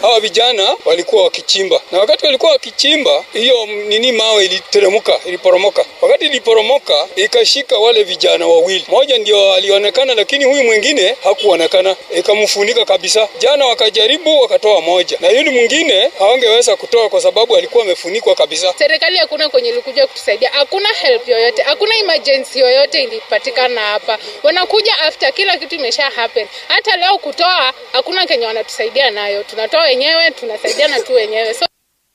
hawa vijana walikuwa wakichimba, na wakati walikuwa wakichimba, hiyo nini mawe iliteremuka, iliporomoka. Wakati iliporomoka, ikashika wale vijana wawili, mmoja ndio alionekana, lakini huyu mwingine hakuonekana, ikamfunika kabisa. Jana wakajaribu wakatoa moja, na yule mwingine hawangeweza kutoa kwa sababu alikuwa amefunikwa kabisa. Serikali hakuna kwenye ilikuja kutusaidia, hakuna help yoyote, hakuna emergency yoyote ilipatikana hapa. Wanakuja after kila kitu imesha happen. Hata leo kutoa hakuna kenye wanatusaidia nayo, tunatoa wenyewe, tunasaidiana tu wenyewe so